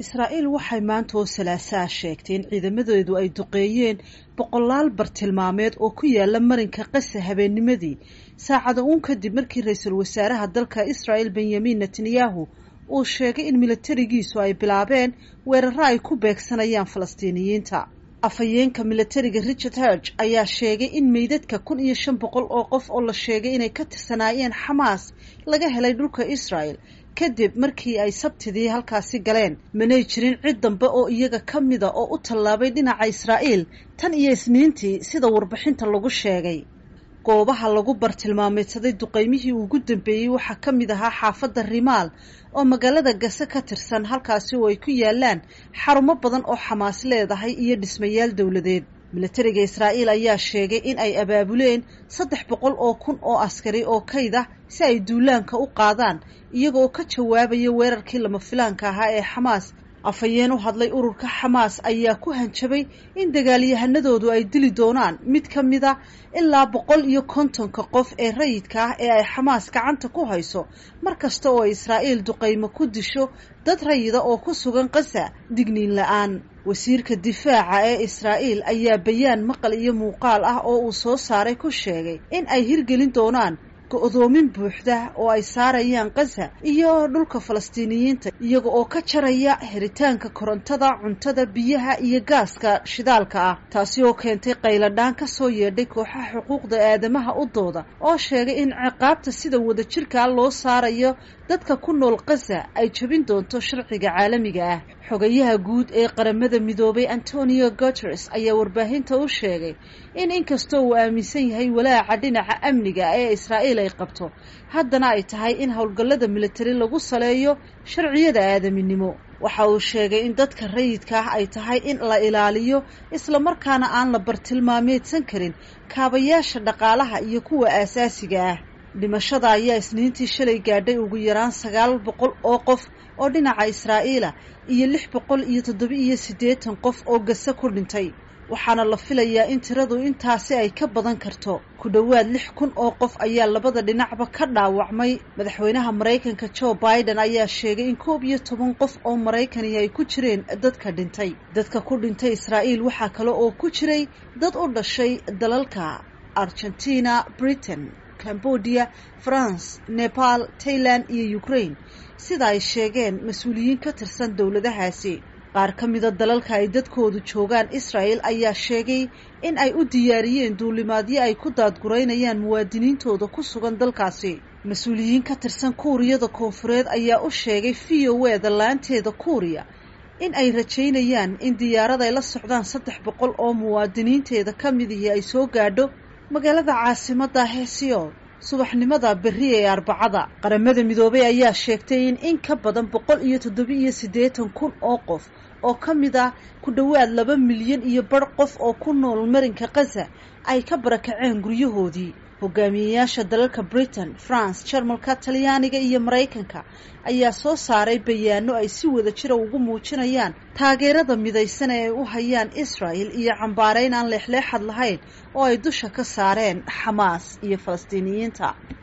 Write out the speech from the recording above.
israa'iil waxay maanta oo salaasaa sheegtay in ciidamadeedu ay duqeeyeen boqolaal bartilmaameed oo ku yaala marinka qasa habeennimadii saacada uun kadib markii ra-iisul wasaaraha dalka israa'el benyamin netanyahu uu sheegay in milatarigiisu ay bilaabeen weeraro ay ku beegsanayaan falastiiniyiinta afhayeenka milatariga richard herg ayaa sheegay in meydadka kun iyo shan boqol oo qof oo la sheegay inay ka tirsanaayeen xamaas laga helay dhulka israel kadib markii ay sabtidii halkaasi galeen manay jirin cid dambe oo iyaga ka mida oo u tallaabay dhinaca israa'iil tan iyo isniintii sida warbixinta lagu sheegay goobaha lagu bartilmaameedsaday duqaymihii ugu dambeeyey waxaa ka mid ahaa xaafadda rimaal oo magaalada gase ka tirsan halkaasi oo ay ku yaalaan xarumo badan oo xamaas leedahay iyo dhismayaal dowladeed milatariga israa'iil ayaa sheegay in ay abaabuleen saddex boqol oo kun oo askari oo kayd ah si ay duulaanka u qaadaan iyagoo ka jawaabaya weerarkii lama filaanka ahaa ee xamaas afhayeen u hadlay ururka xamaas ayaa ku hanjabay in dagaalyahanadoodu ay dili doonaan mid ka mida ilaa boqol iyo kontonka qof ee rayidka ah ee ay xamaas gacanta ku hayso mar kasta oo israa'iil duqaymo ku disho dad rayida oo ku sugan qasa digniin la-aan wasiirka difaaca ee israa'iil ayaa bayaan maqal iyo muuqaal ah oo uu soo saaray ku sheegay in ay hirgelin doonaan go-doomin buuxda oo ay saarayaan qasa iyo dhulka falastiiniyiinta iyaga oo ka jaraya helitaanka korontada cuntada biyaha iyo gaaska shidaalka ah taasi oo keentay qayladhaan ka soo yeedhay kooxaha xuquuqda aadamaha u dooda oo sheegay in ciqaabta sida wadajirkaa loo saarayo dadka ku nool qasa ay jebin doonto sharciga caalamiga ah xogayaha guud ee qaramada midoobay antonio guteres ayaa warbaahinta u sheegay in inkastoo uu aaminsan yahay walaaca dhinaca amniga ee israa'iil ay qabto haddana ay tahay in howlgallada militari lagu saleeyo sharciyada aadaminimo waxa uu sheegay in dadka rayidka ah ay tahay in la ilaaliyo islamarkaana aan la bartilmaameedsan karin kaabayaasha dhaqaalaha iyo kuwa aasaasiga ah dhimashada ayaa isniintii shalay gaadhay ugu yaraan sagaal boqol oo qof oo dhinaca israa'iila iyo lix boqol iyo toddoba-iyo siddeetan qof oo gase ku dhintay waxaana la filayaa in tiradu intaasi ay ka badan karto ku dhowaad lix kun oo qof ayaa labada dhinacba ka dhaawacmay madaxweynaha maraykanka joe biden ayaa sheegay in koob iyo toban qof oo maraykani ay ku jireen dadka dhintay dadka ku dhintay israa'iil waxaa kale oo ku jiray dad u dhashay dalalka argentina britain cambodia france nepal tailand iyo ukraine sida ay sheegeen mas-uuliyiin ka tirsan dowladahaasi qaar ka mida dalalka ay dadkoodu joogaan israel ayaa sheegay in ay u diyaariyeen duulimaadyo ay ku daadguraynayaan muwaadiniintooda ku sugan dalkaasi mas-uuliyiin ka tirsan kuuriyada koonfureed ayaa u sheegay v o e da laanteeda kuuriya in ay rajaynayaan in diyaarad ay la socdaan saddex boqol oo muwaadiniinteeda ka midihii ay soo gaadho magaalada caasimadda heesiyool subaxnimada berri ee arbacada qaramada midoobay ayaa sheegtay in in ka badan boqol iyo toddoba-iyo siddeetan kun oo qof oo ka mid ah ku dhowaad laba milyan iyo bar qof oo ku nool marinka khaza ay ka barakaceen guryahoodii hogaamiyeyaasha dalalka britain france jarmalka talyaaniga iyo maraykanka ayaa soo saaray bayaano ay si wada jira ugu muujinayaan taageerada midaysan ee ay u hayaan israel iyo cambaareyn aan leexleexad lahayn oo ay dusha ka saareen xamaas iyo falastiiniyiinta